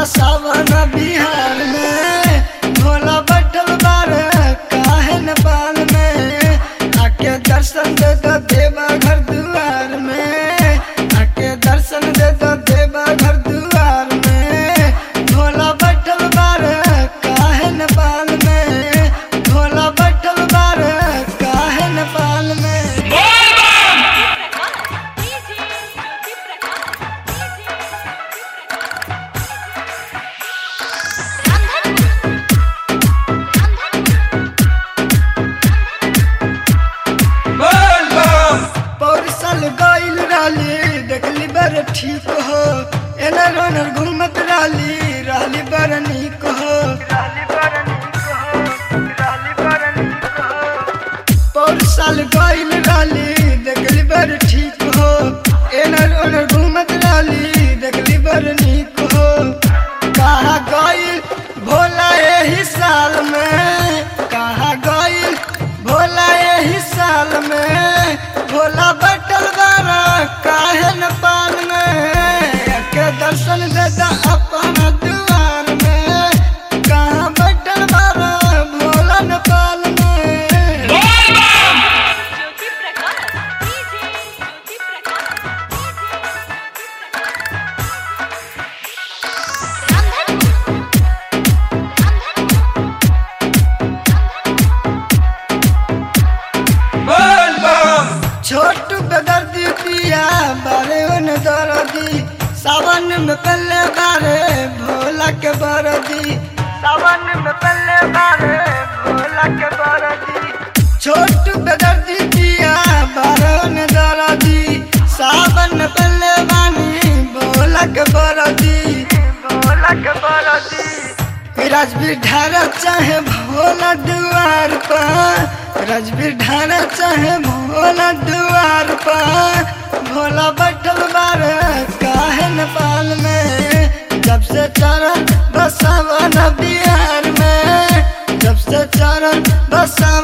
बसावन बिहार में भोला बैठल बार काहे नेपाल में आके दर्शन दे दो देवा घर दुआर में आके दर्शन दे दो देवा घर दुआर में भोला बैठल बार काहे नेपाल में भोला बैठल बार काहे नेपाल में पौरसल गइल रहली देखली बड़ ठीक हो एनर ओनर घूमत रहली रहली बड़ नीक हो पौरसल गइल रहली देखली बड़ ठीक हो एनर ओनर घूमत रहली देखली बड़ नीक हो कहा गइल भोला एही साल में कहा गइल भोला एही साल में भोला बैठल बारा काहे न पाल में के दर्शन दे दा अपन दुआर में कहाँ बैठल बारा भोला न पाल में ज्योति प्रकाश डीजे ज्योति प्रकाश छोटू बेदर्दी पिया बारे उन दर्दी सावन में पल्ले बारे भोला के बरदी सावन में पल्ले बारे भोला के बरदी छोटू बेदर्दी पिया बारे उन दर्दी सावन में पल्ले बानी भोला के बरदी भोला के बरदी राजवीर ढारा चाहे भोला दुआर पर राजवीर ढारा चाहे भोला दुआर पर भोला बैठल बार काहे नेपाल में जब से चरण बसावन बिहार में जब से चरण बसावन